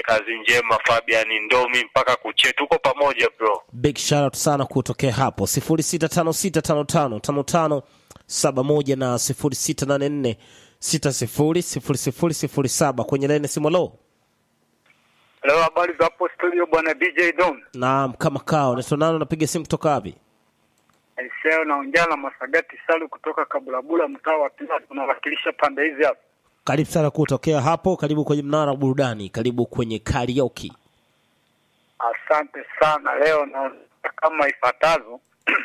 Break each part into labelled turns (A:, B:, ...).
A: kazi njema Fabian Ndomi mpaka kuche, tuko pamoja bro.
B: big shout out sana kutokea hapo 0656555571 na 0684600007 kwenye laini simu lo
C: Leo habari za hapo studio bwana DJ Don.
B: naam kama kao naitwa nani unapiga simu kutoka wapi
C: Aiseo naongea na Masagati Salu kutoka Kabulabula mtaa wa Pila tunawakilisha pande hizi hapa.
B: karibu sana kutokea hapo karibu kwenye mnara wa burudani karibu kwenye karaoke
C: Asante sana. Leo na kama ifuatazo.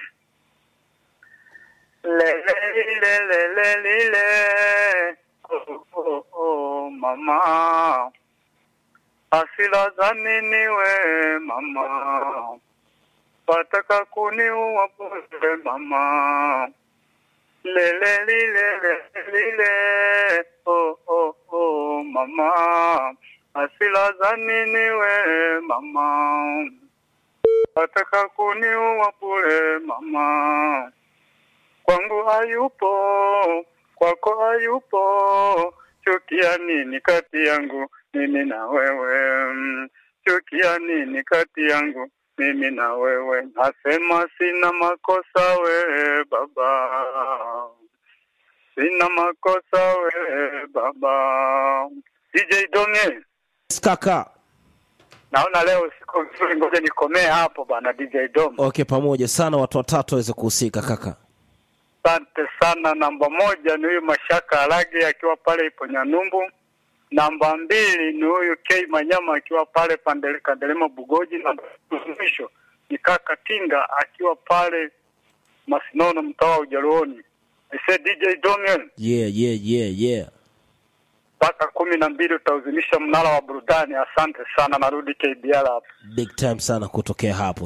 C: Lele lile lele lile. Oh, oh, oh, mama. Asila za nini we mama? Wataka kuniua bure mama. Lele lile lele lile. Oh, oh, oh, mama. Asila za nini we mama? Wataka kuniua bure mama. Kwangu hayupo, kwako hayupo. Chukia nini kati yangu mimi na wewe? Chukia nini kati yangu mimi na wewe? Nasema sina makosa we baba, sina makosa we baba. DJ Donge,
B: kaka
C: naona leo siko vizuri, ngoja nikomee hapo bana. DJ Dom,
B: okay pamoja sana watu watatu waweze kuhusika kaka
C: asante sana. Namba moja ni huyu Mashaka Alage akiwa pale ipo Nyanumbu. Namba mbili ni huyu K Manyama akiwa pale Pandele Kandelema Bugoji. Namba mwisho ni kaka Tinga akiwa pale Masinono mtaa wa Ujaluoni. Ise DJ Donge,
B: yeah yeah yeah yeah
C: mpaka kumi na mbili utauzimisha mnara wa burudani. Asante sana, narudi KBL hapa.
B: big time sana kutokea hapo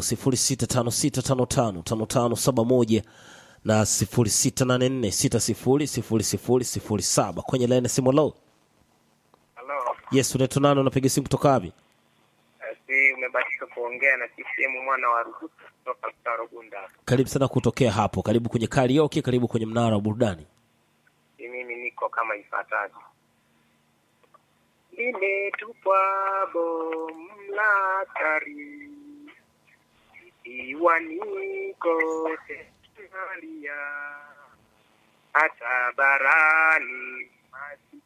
B: 0656555571 na 0684600007 kwenye laini ya simu lo
D: Halo,
B: yes unaitwa nani unapiga simu kutoka wapi
D: si umebatika kuongea na CCM mwana wa Ruhutu kutoka Mtaro Gunda.
B: karibu sana kutokea hapo karibu kwenye karaoke karibu kwenye mnara wa burudani
D: Si mimi niko kama ifuatavyo. Limetupwa bomu la tari ikiwa niko Somalia, hata barani maji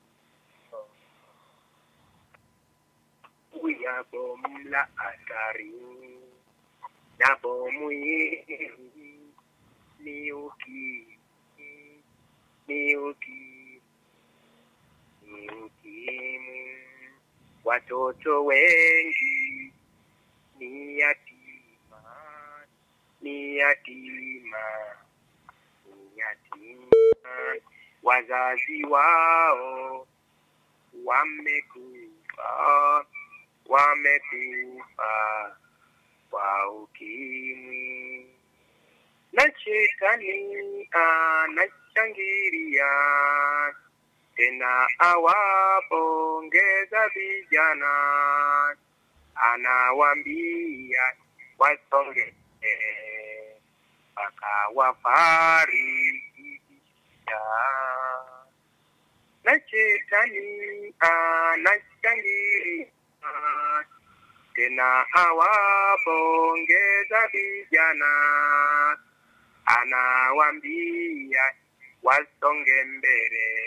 D: ya bomu la hatari na bomu hili ni ukimwi ni ukimwi ni ukimwi watoto wengi ni yatima ni yatima ni yatima wazazi wao wamekufa wamekufa kwa ukimwi na shetani anashangilia tena awapongeza vijana anawambia wasonge mpaka wafarikisha na shetani anashangilia tena awapongeza vijana anawambia wasonge mbele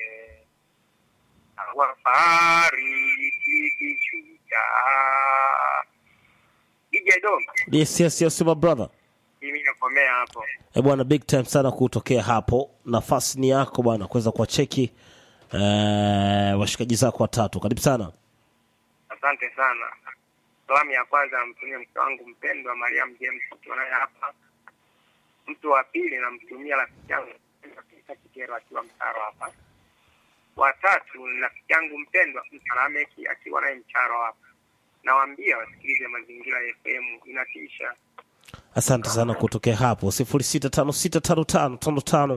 D: awafariki kishujaa ije dom
B: yes yes yes my brother
D: mimi nakomea hapo
B: e bwana big time sana kutokea hapo nafasi ni yako bwana kuweza kuwacheki eh, washikaji zako watatu karibu sana
D: asante sana salamu ya kwanza namtumia mke wangu mpendwa mariam james ukiwa naye hapa mtu wa pili namtumia rafiki yangu Peter kikero akiwa mtaro hapa watatu ni rafiki yangu mpendwa msalameki akiwa naye mcharo hapa nawaambia wasikilize mazingira ya fm inatisha
B: asante sana kutokea hapo 0656555571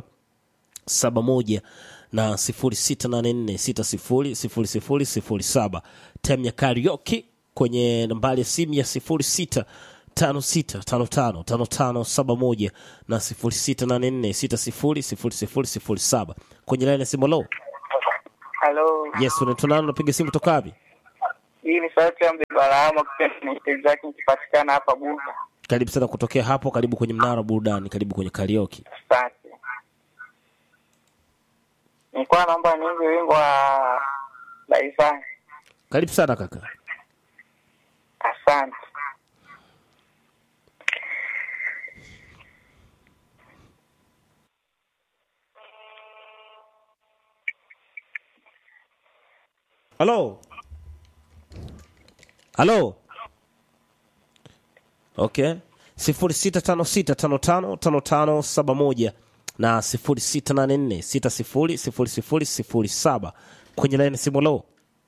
B: na 0684600007 tem ya karaoke kwenye nambari ya simu ya 0656555571 na 0684600007 kwenye laini ya simu lo
C: Halo,
B: yes unaitwa nani unapiga simu toka wapi
E: Hii ni sauti ya Mbebalahama kupenda msikilizaji nikipatikana hapa Buda.
B: Karibu sana kutokea hapo, karibu kwenye mnara wa burudani, karibu kwenye karaoke.
E: Asante. Nilikuwa naomba niimbe wimbo wa Laivani.
B: Karibu sana kaka.
E: Asante.
B: Halo. Halo. Okay. sifuri sita tano sita tano tano tano tano saba moja na sifuri sita nane nne sita sifuri sifuri sifuri sifuri saba kwenye laini simu lo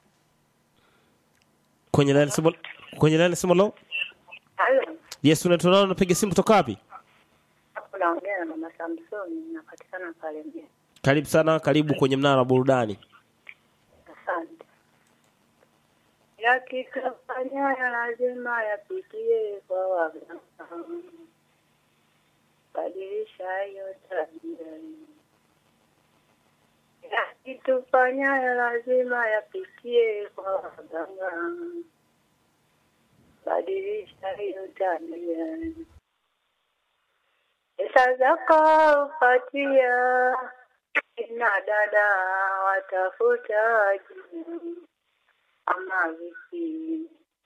B: kwenye laini simu kwenye laini simu lo
F: Halo,
B: yes unaitwa nani unapiga simu kutoka wapi
F: hapo naongea na mama Samsoni, napatikana pale mjini.
B: karibu sana karibu kwenye mnara wa burudani
F: Asante. Yakikafanyayo lazima yapitie kwa waganga, badilisha hiyo tabia. Yakitufanyayo lazima yapitie kwa waganga, badilisha hiyo tabia. Pesa zako upatia kina dada watafuta jina ama vipi?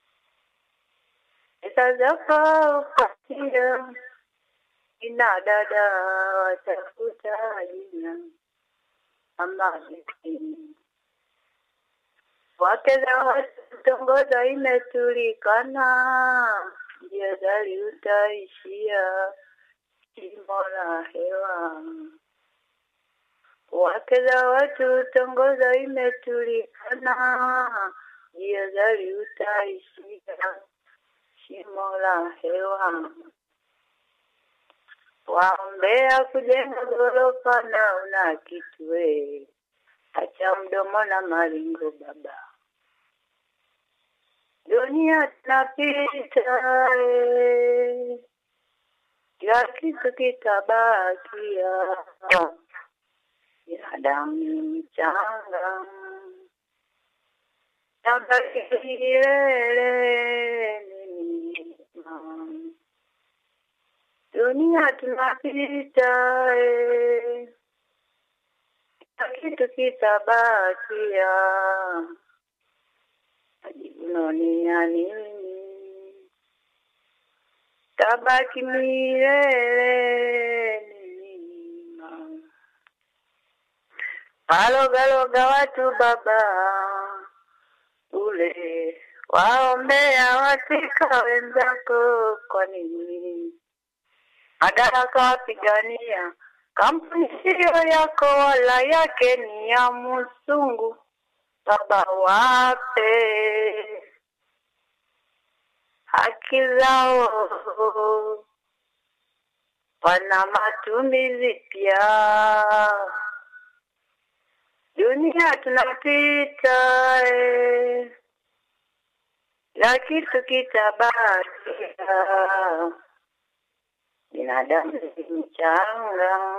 F: Pesa zako upatia kina dada watafuta jina ama vipi? Wake za watu kutongoza imetulikana, njia gari utaishia shimo la hewa wake za watu tongoza imetulikana, njia gari utaishia shimo la hewa. Waombea kujenga ghorofa na una kitu we, acha mdomo na maringo baba. Dunia tunapita eh, kila kitu kitabakia binadamu ni mchanga, tabaki milele ni milima. Dunia tunapita, eh, kila kitu kitabakia, majivuno ni ya nini? Tabaki milele ni milima walogaloga watu baba ule waombea watika wenzako kwa nini madaraka wapigania kampuni siyo yako wala yake ni ya musungu baba wape haki zao wana matumizi pia dunia tunapita eh, la kitu kitabakia binadamu ni mchanga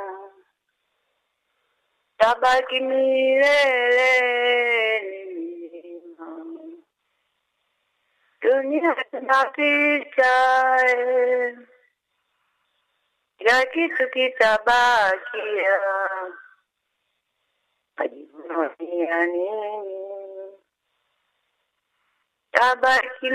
F: tabaki milele ni milima dunia tunapita eh, la kitu kitabakia majivuno ni ya nini? Tabaki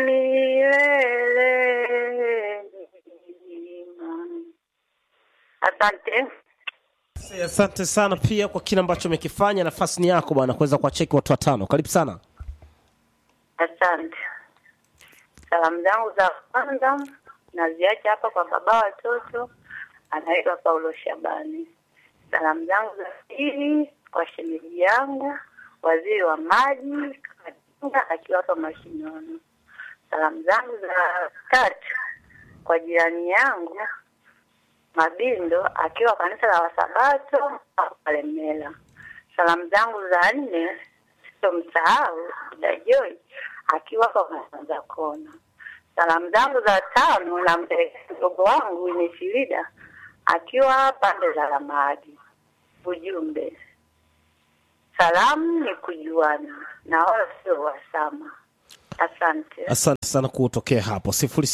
F: milele milima. Asante.
B: asante sana pia kwa kile ambacho umekifanya nafasi ni yako bwana kuweza kuwacheki watu watano karibu sana
F: Asante. Salamu zangu za kwanza naziacha hapa kwa baba watoto, anaitwa Paulo Shabani. Salamu zangu za pili kwa shemeji yangu waziri wa maji Katinga akiwa hapa mashinani. Salamu zangu za tatu kwa jirani yangu Mabindo akiwa kanisa la Wasabato au Kalemela. Salamu zangu za nne sitomsahau Dada Joy akiwa hapa Masanza Kona. Salamu zangu za tano nampelekea mdogo wangu Winifrida akiwa pande za Lamadi. Ujumbe, salamu ni kujuana na wala sio wasama. Asante.
B: asante sana kutokea hapo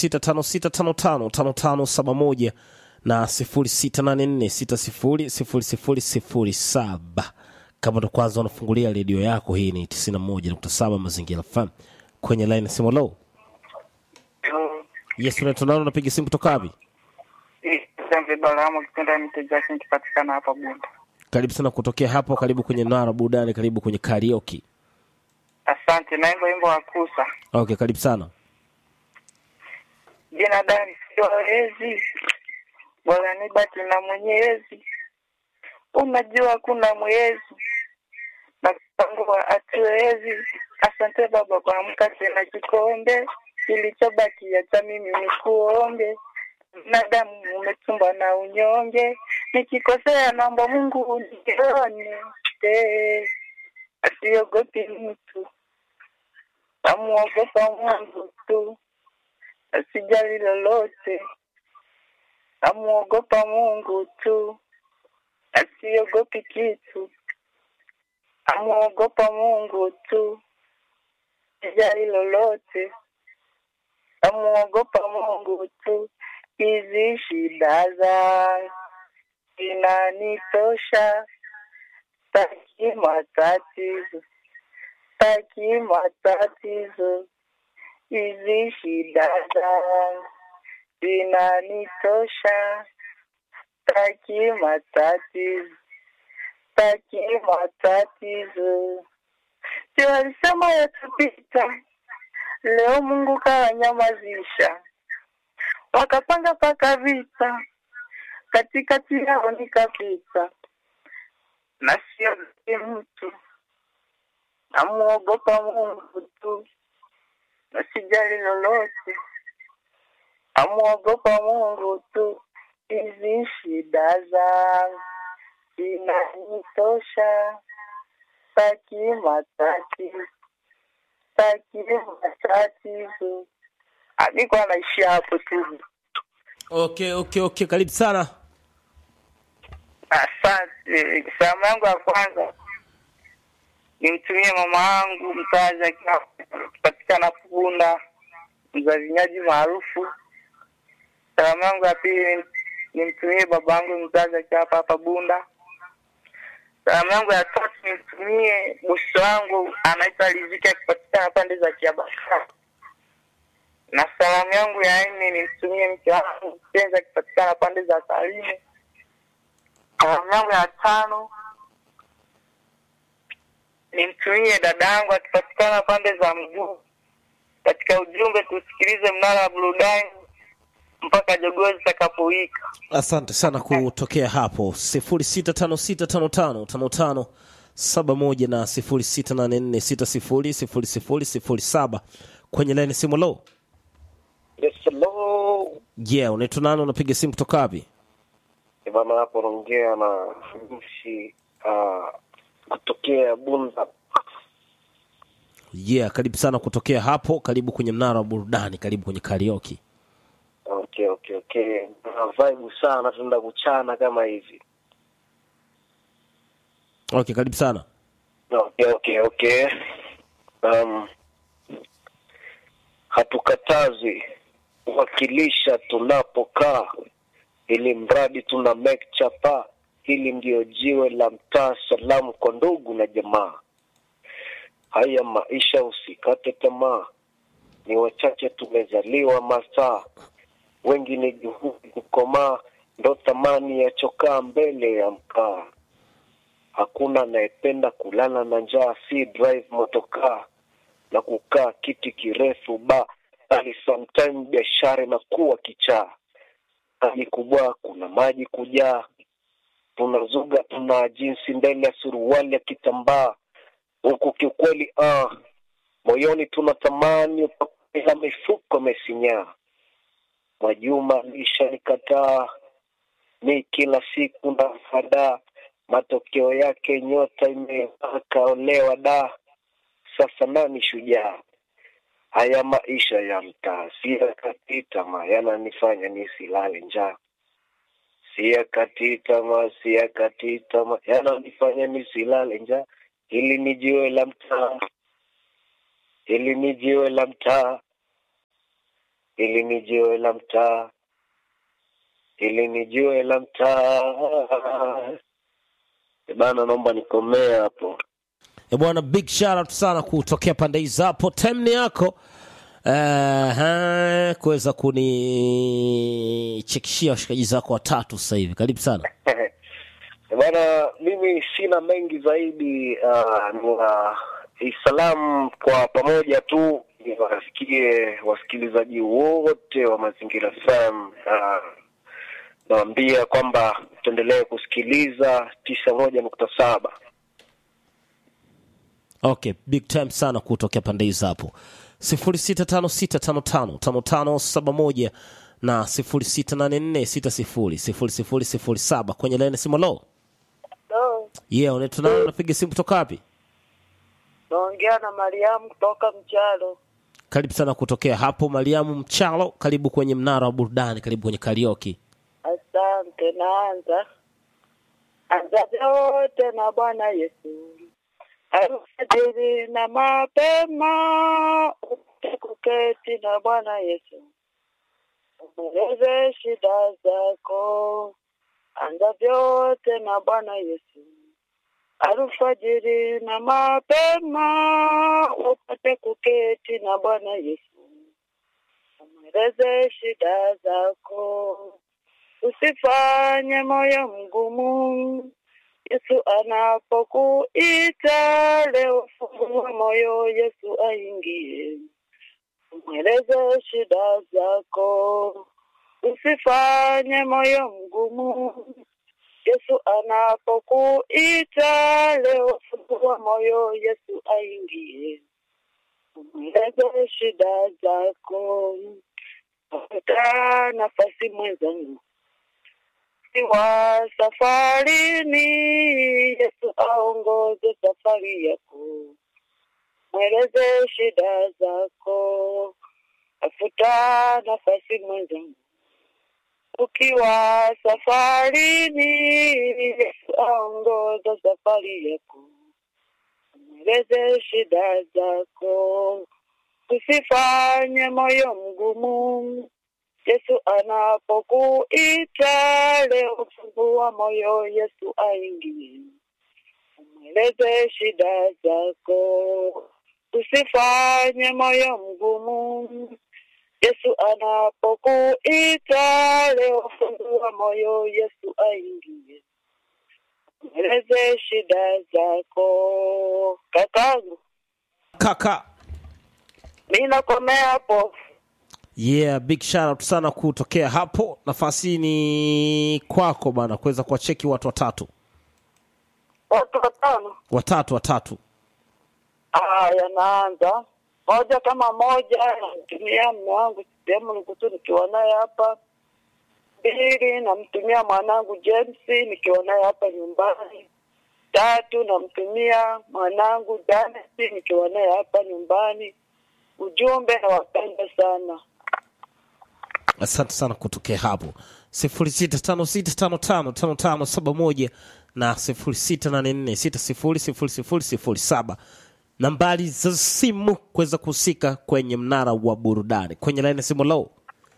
B: 0656555571 na 0684600007 kama ndo kwanza unafungulia redio yako hii ni 91.7 mazingira fm kwenye line simu low yes unaitwa nani unapiga simu kutoka wapi
E: Asante Balamo, kipenda mite Jackson kipatikana hapa Bunda.
B: karibu sana kutokea hapo karibu kwenye nara burudani karibu kwenye karaoke
E: Asante, naimba wimbo wa kusa.
B: okay karibu sana
E: Binadamu siwawezi, bora nibaki na Mwenyezi. Unajua kuna mwezi na kupangua hatuwezi. Asante Baba kwa mkate na kikombe, kilichobaki acha mimi nikuombe. Binadamu umetumba na unyonge, nikikosea naomba Mungu unione. Eh, Asiogopi mtu, namuogopa Mungu tu asijali lolote, amuogopa Mungu tu, asiogopi kitu, amuogopa Mungu tu, asijali lolote, amuogopa Mungu tu. Hizi shida zangu zinanitosha, taki matatizo, taki matatizo hizi shida zangu zinanitosha, taki matatizo, taki matatizo. Si walisema yatapita, leo Mungu kawanyamazisha, wakapanga paka vita, katikati yao nikapita, na sio mtu, namuogopa Mungu tu asijali lolote, amwogopa Mungu tu. Hizi shida zangu zinanitosha, taki matatizo, taki matatizo. Alikuwa anaishia hapo tu.
B: okay okay okay karibu sana
E: Asante. Salamu yangu ya kwanza nimtumie mama yangu mzazi akiwa akipatikana Punda, mza vinywaji maarufu. Salamu yangu ya pili nimtumie baba yangu mzazi akiwa hapa hapa Bunda. Salamu yangu ya tatu nimtumie bosi wangu anaitwa Riziki akipatikana pande za Kiabaka. Na salamu yangu ya nne nimtumie mke wangu mpenzi akipatikana pande za Tarime. Salamu yangu ya tano nimtumie dada yangu akipatikana pande za mguu. Katika ujumbe tusikilize mnara wa burudani mpaka jogoo zitakapowika.
B: asante sana kutokea hapo 0656555571 na 0684600007 kwenye laini simu low
G: Yes, hello.
B: yeah unaitwa nani unapiga simu kutoka wapi
G: Bana hapo naongea na mtumishi uh, kutokea Bunda.
B: yeah karibu sana kutokea hapo karibu kwenye mnara wa burudani karibu kwenye karaoke
G: Okay, okay, okay. Na vibe sana, tunaenda kuchana kama hivi.
B: okay karibu sana
G: Okay, okay, okay. Um, hatukatazi kuwakilisha tunapokaa, ili mradi tuna make chapa. Hili ndio jiwe la mtaa, salamu kwa ndugu na jamaa. Haya maisha, usikate tamaa, ni wachache tumezaliwa masaa, wengi ni juhudi kukomaa, ndo thamani ya chokaa mbele ya mkaa hakuna anayependa kulala na njaa, si drive motokaa na kukaa kiti kirefu ba, bali sometime biashara inakuwa kichaa. Hali kubwa, kuna maji kujaa, tunazuga tuna jinsi mbele ya suruali ya kitambaa, huku kiukweli ah, moyoni tuna tamani ila mifuko mesinyaa. Mwajuma lisha nikataa mi kila siku na fadaa matokeo yake nyota imekaolewa da sasa nani shujaa haya maisha ya mtaa siyakati tamaa yananifanya nisilale njaa siyakati tamaa siyakati tamaa yananifanya nisilale njaa hili ni jiwe la mtaa hili ni jiwe la mtaa, hili ni jiwe la mtaa, hili ni jiwe la mtaa. Eh, Bana, naomba nikomee hapo.
B: E bwana, big shout out sana kutokea pande hizi hapo. Time ni yako uh, kuweza kunichekishia washikaji zako watatu sasa hivi. Karibu sana.
G: Eh, Bana, mimi sina mengi zaidi. Uh, nina salamu kwa pamoja tu niwasikie wasikilizaji wote wa Mazingira FM. Uh, nawaambia kwamba tuendelee kusikiliza tisa moja nukta saba.
B: Okay, big time sana kutokea pande hizi hapo. 0656555571 na 0684600007 kwenye laini simu lo.
H: Hello,
B: Yeah, unaitwa nani? Unapiga simu kutoka wapi?
H: naongea na Mariamu kutoka Mchalo.
B: Karibu sana kutokea hapo Mariamu Mchalo, karibu kwenye mnara wa burudani, karibu kwenye karaoke.
H: Asante, naanza anza vyote na Bwana Yesu, alfajiri na mapema upate kuketi na Bwana Yesu, umweleze shida zako. Anza vyote na Bwana Yesu, alfajiri na mapema upate kuketi na Bwana Yesu, umweleze shida zako usifanye moyo mgumu. Yesu anapokuita leo, fungua moyo, Yesu aingie, umweleze shida zako. Usifanye moyo mgumu. Yesu anapokuita leo, fungua moyo, Yesu aingie, umweleze shida zako. Pata nafasi mwenzangu wa safarini, Yesu aongoze safari yako, mweleze shida zako, tafuta nafasi mwenzangu. Ukiwa safarini, Yesu aongoza safari yako, mweleze shida zako, usifanye moyo mgumu. Yesu anapokuita leo, fungua moyo, Yesu aingie, umweleze shida zako, usifanye moyo mgumu. Yesu anapokuita leo, fungua moyo, Yesu aingie, umweleze shida zako. Kakangu,
B: Kaka,
H: mi nakomea hapo.
B: yeah, big shout out sana kutokea hapo. Nafasi ni kwako bana, kuweza kuwacheki watu watatu
H: Watu watano.
B: watatu watatu.
H: Haya, naanza moja kama moja, namtumia mme wangu sehemu nikutu nikiwa naye hapa. Mbili, namtumia mwanangu James nikiwa naye hapa nyumbani. Tatu, namtumia mwanangu Janet nikiwa naye hapa nyumbani. Ujumbe, nawapenda sana.
B: Asante sana kutokea hapo sifuri sita tano sita tano tano tano tano saba moja na sifuri sita nane nne sita sifuri sifuri sifuri sifuri saba nambari za simu kuweza kuhusika kwenye mnara wa burudani kwenye laini ya simu low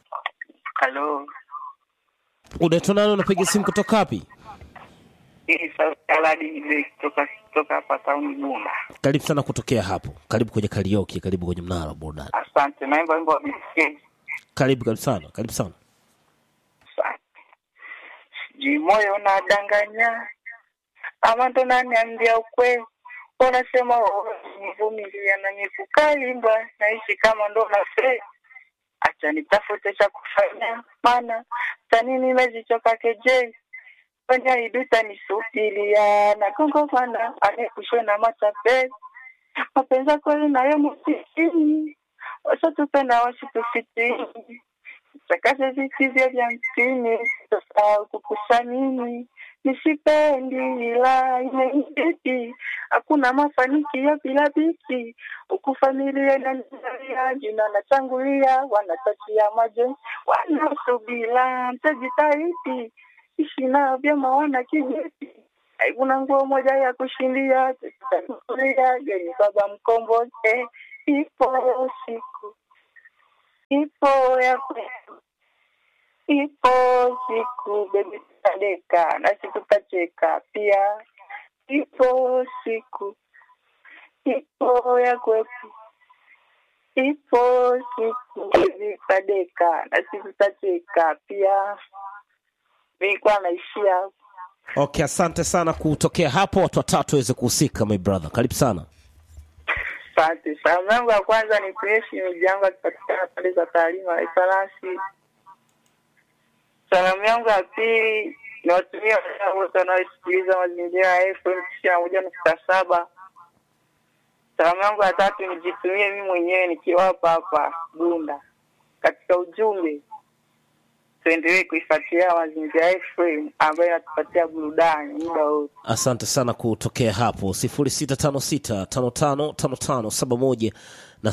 E: Halo,
B: unaitwa nani unapiga simu kutoka wapi
E: hii sauti ya Aladi Mzee kutoka kutoka hapa tauni Bunda.
B: karibu sana kutokea hapo karibu kwenye karaoke karibu kwenye mnara wa burudani
E: Asante, naimba wimbo wa BK.
B: karibu karibu sana karibu sana
E: Asante. Sijui moyo unadanganya ama ndo naniambia ukweli, unasema nivumilia na nikukalimba, naishi kama ndo nafe acha nitafute cha kufanya, maana tani nimezichoka kejeli fanya iduta nisubiria na gongomana anekushwe na matapeli mapenzi kweli nayo msitini wasatupenda wasitufitini Sakaze visivyo vya mtini, sasa kukusamini nisipendi, ila imenibidi. Hakuna mafanikio bila biki, huku familia inanizalia jina natangulia, wanatakia majonzi, wanasubira mtajitahidi, ishi nao vyema, wana kijiti haikuna nguo moja ya kushindia, tutakulia geni baba mkomboze
F: ipo siku, ipo ya kwetu, ipo siku bebi tutadeka na siku tutacheka pia, ipo siku, ipo ya kwetu, ipo siku bebi tutadeka na siku tutacheka pia. Nilikuwa naishia hapo.
B: Okay, asante sana kutokea hapo, watu watatu waweze kuhusika. My brother, karibu sana.
F: Asante. Salamu yangu ya kwanza ni kuishi miji yangu akipatikana pande za taalima ya Ifarasi. Salamu yangu ya pili ni watumia wadau wote wanaosikiliza mazingira ya FM tisini na moja nukta saba. Salamu yangu ya tatu nijitumie mimi mwenyewe nikiwa hapa hapa Bunda. Katika ujumbe, tuendelee kuifuatilia mazingira ya FM ambayo inatupatia burudani muda wote.
B: Asante sana kutokea hapo 0656555571 na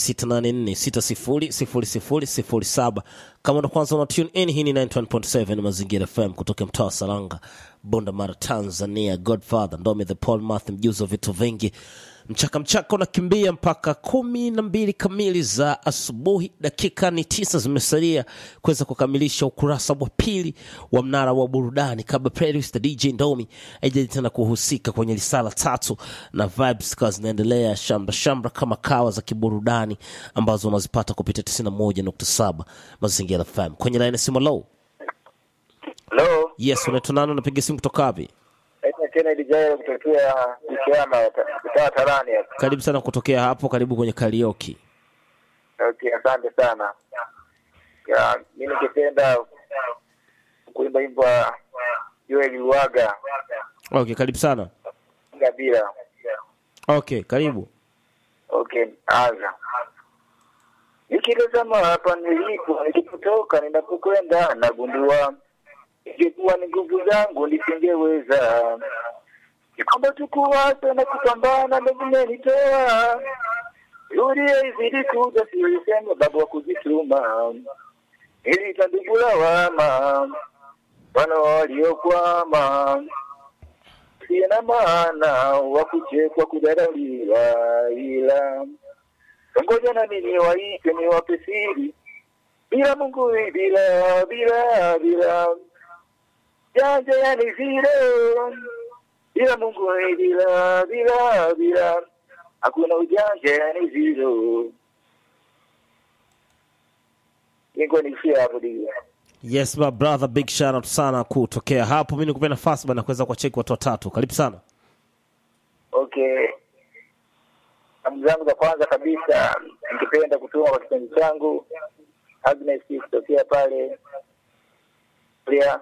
B: 0684600007. Kama ndo kwanza una tune in, hii ni 91.7 Mazingira FM kutoka mtaa wa Salanga, Bunda Mara, Tanzania. Godfather Ndome the Paul Math, mjuzi wa vitu vingi mchaka mchaka unakimbia mpaka kumi na mbili kamili za asubuhi. Dakika ni tisa zimesalia kuweza kukamilisha ukurasa wa pili wa mnara wa burudani, kabla playlist ya DJ Ndomi haijaji tena kuhusika kwenye risala tatu na vibes zikawa zinaendelea shambra shambra kama kawa za kiburudani ambazo unazipata kupitia 91.7 Mazingira FM. Kwenye line ya simu low,
I: Hello,
B: yes, unaitwa nani? Unapiga simu kutoka wapi?
I: naitwa Kennedy Jairo kutokea Ikiama mtaa Tarani hapa.
B: Karibu sana kutokea hapo, karibu kwenye karaoke.
I: Okay, asante sana. Ya, mi ningependa kuimba wimbo wa Joel Luaga
B: Okay, karibu sana.
I: Ngabila.
B: Okay, karibu.
I: Okay, anza. Nikitazama hapa nilipo, nilipotoka, ninapokwenda, nagundua ingekuwa ni nguvu zangu nisingeweza. Ni kwamba tukuwaza na kupambana ndo vimenitoa Yuria izidi kuja, siisema babu wa kujituma, nilitandugu lawama wana waliokwama siye na maana wa kuchekwa kudharauliwa, ila ngoja na mimi waite niwape siri, bila Mungu bila bila bila janja yani vile, bila Mungu bila bila bila hakuna ujanja yani zero. Niko nishia hapo dia.
B: Yes my brother, big shout out sana kutokea hapo. Mimi nikupe nafasi bana kuweza kuwacheki watu watatu. Karibu sana.
I: Okay. Salamu zangu za kwanza kabisa ningependa kutuma kwa kipenzi changu Agnes kutokea pale pia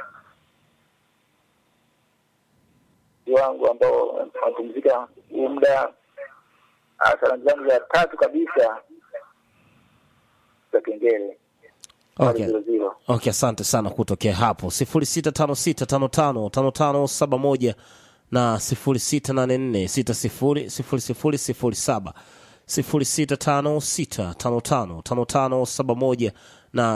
I: wangu ambao wanapumzika huu muda. Ah, Salamu zangu za tatu kabisa za kengele
B: Okay.
I: zero zero.
B: Okay, asante sana kutokea hapo 0656555571 na 0684600007 0656555571 na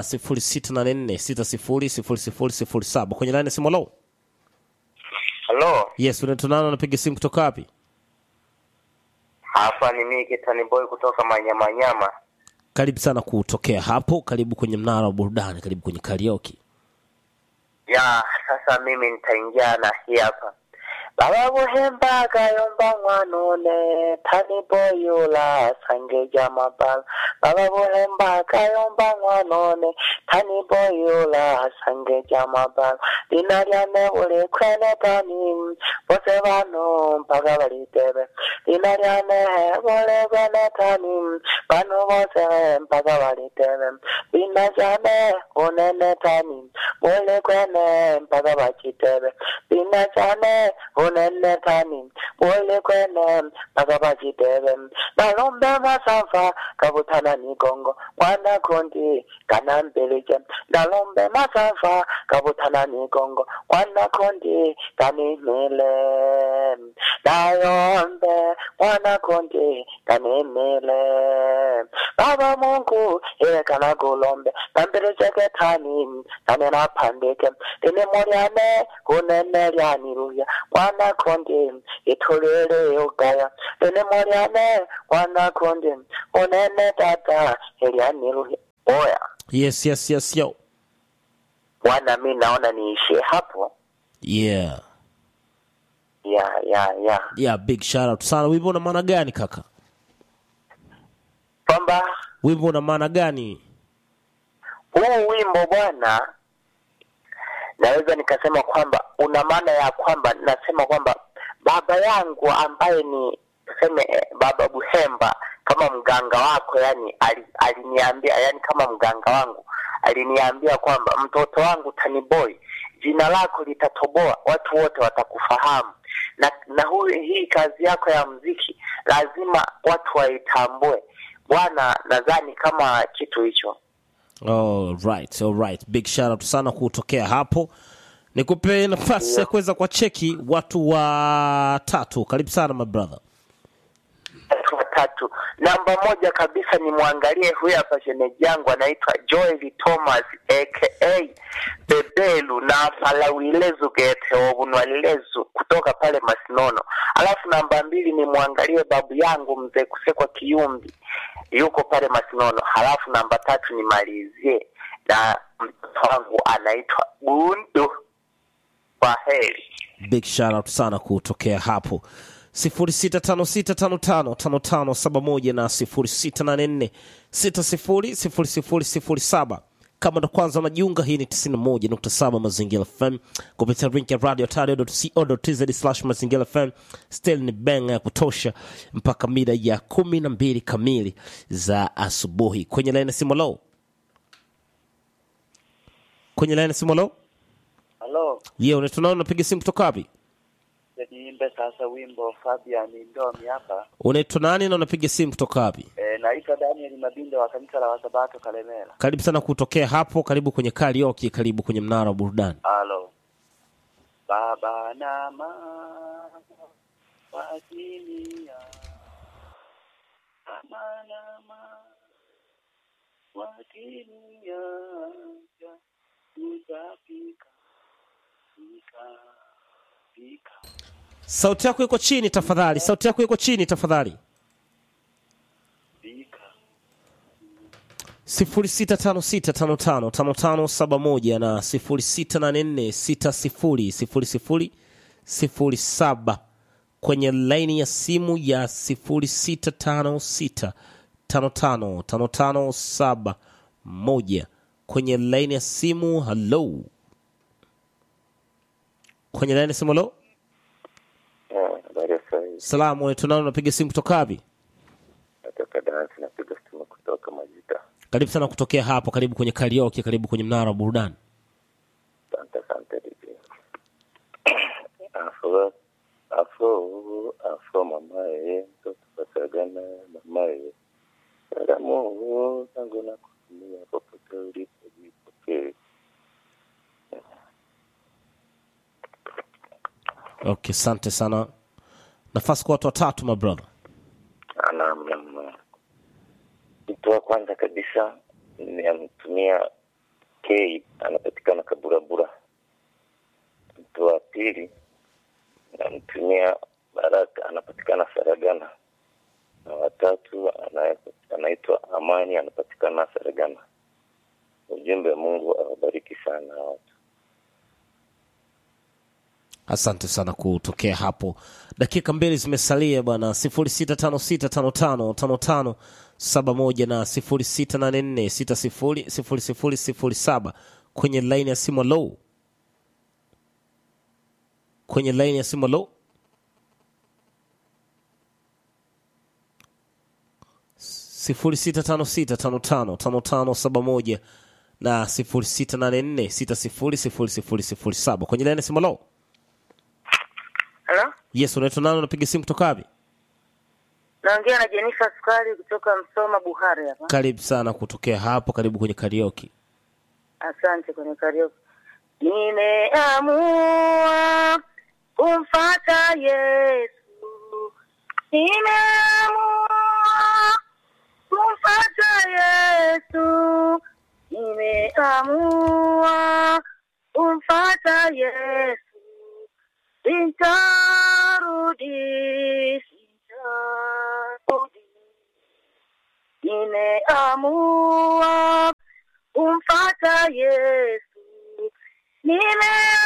B: 0684600007 kwenye line ya simu. Hello.
D: Halo,
B: Yes, unaitwa nani? Unapiga simu kutoka wapi?
D: hapa ni mimi Kitani Boy kutoka Manyamanyama.
B: Karibu sana kutokea hapo, karibu kwenye mnara wa burudani, karibu kwenye karaoke.
D: Ya, sasa mimi nitaingia na hii hapa. Baba buhemba gayomba mwanone tani boyula sange jamabal Baba buhemba gayomba mwanone tani boyula sange jamabal Lina lyane uli kwene tani bose bano mpaka balitebe Lina lyane uli kwene tani bano bose mpaka balitebe Lina jane unene tani uli kwene mpaka bachitebe Lina jane unene tani uli kwene mpaka bachitebe Nalombe masafa kabutana nigongo mwana kundi kana mbele
J: pandike ndalombe masafa kabutana migongo mwana kondi kanimile nayombe mwana kondi kanimile baba mungu ekana kulombe nambele zeketani nane napandike lini mulyane kunene lyaniluya mwana kondi itulile ugaya lini mulyane mwana kondi unene tata elianiluya oya
B: yes yes yes yo
J: bwana mi naona niishie hapo
B: yeah
J: ya ya ya
B: yeah big shout out sana wimbo una maana gani kaka
J: kwamba
B: wimbo una maana gani
J: huu wimbo bwana naweza nikasema kwamba una maana ya kwamba nasema kwamba baba yangu ambaye ni tuseme eh, baba buhemba kama mganga wako yani ali- aliniambia yani kama mganga wangu aliniambia kwamba mtoto wangu taniboy jina lako litatoboa watu wote watakufahamu na na huyu hii kazi yako ya mziki lazima watu waitambue bwana nadhani kama kitu hicho
B: all right all right big shout out sana kutokea hapo nikupe nafasi ya kuweza kwa cheki watu watatu karibu sana my brother
J: watu watatu namba moja kabisa ni mwangalie huyu hapa shemeji yangu anaitwa joel thomas aka bebelu na palawilezu gete obunwalilezu kutoka pale masinono alafu namba mbili ni mwangalie babu yangu mzee kusekwa kiumbi yuko pale masinono halafu namba tatu nimalizie na mtoto wangu anaitwa bundu kwa heri
B: big shout out sana kutokea hapo 0656555571 na 0684600007 kama ndo kwanza unajiunga hii ni 91.7 mazingira fm kupitia link ya radio tario.co.tz slash mazingira fm still ni benga ya kutosha mpaka mida ya kumi na mbili kamili za asubuhi kwenye laini ya simu low kwenye laini ya simu low
K: Halo,
B: ye unatunao unapiga simu kutoka wapi
K: niimbe sasa wimbo Fabian Ndomi hapa.
B: unaitwa nani na unapiga simu kutoka wapi
K: E, naitwa Daniel Mabindo wa kanisa la Wasabato Kalemera.
B: karibu sana kutokea hapo karibu kwenye karaoke karibu kwenye mnara wa burudani
K: Halo. Baba na mama wakilia, mama na mama wakilia, tutapika pika pika
B: sauti yako iko chini tafadhali sauti yako iko chini tafadhali
K: pika
B: 0656555571 na 0684600007 kwenye laini ya simu ya 0656555571 kwenye laini ya simu halo kwenye laini ya simu halo
L: habari ya saa hii
B: salamu unatunao unapiga simu kutoka wapi
L: natoka dansi napiga simu kutoka majita
B: karibu sana kutokea hapo karibu kwenye karaoke karibu kwenye mnara wa burudani
L: asante asante dj afro afro afro mamaye mtoto wasagana mamaye salamu zangu na kutumia popote ulipo jipokee
B: okay asante sana nafasi kwa watu watatu my brother
L: naam naam mtu wa kwanza kabisa nimemtumia k anapatikana kaburabura mtu wa pili namtumia baraka anapatikana saragana na watatu ana- anaitwa amani anapatikana saragana ujumbe mungu awabariki sana watu
B: asante sana kutokea hapo dakika mbili zimesalia bwana 0656555571 na 0684600007 kwenye laini ya simu low kwenye laini ya simu low sifuri sita tano sita tano tano tano tano saba moja na sifuri sita nane nne sita sifuri sifuri sifuri sifuri saba kwenye laini ya simu low
F: Halo,
B: yes unaitwa nani unapiga simu kutoka wapi
F: naongea na Jenifa Sukari kutoka Msoma Buhari hapa.
B: karibu sana kutokea hapo karibu kwenye karaoke
F: Asante kwenye karaoke. Nimeamua kumfata Yesu, nimeamua kumfata Yesu, nimeamua kumfata Yesu, sintarudi, sintarudi, nimeamua kumfata Yesu, nimeamua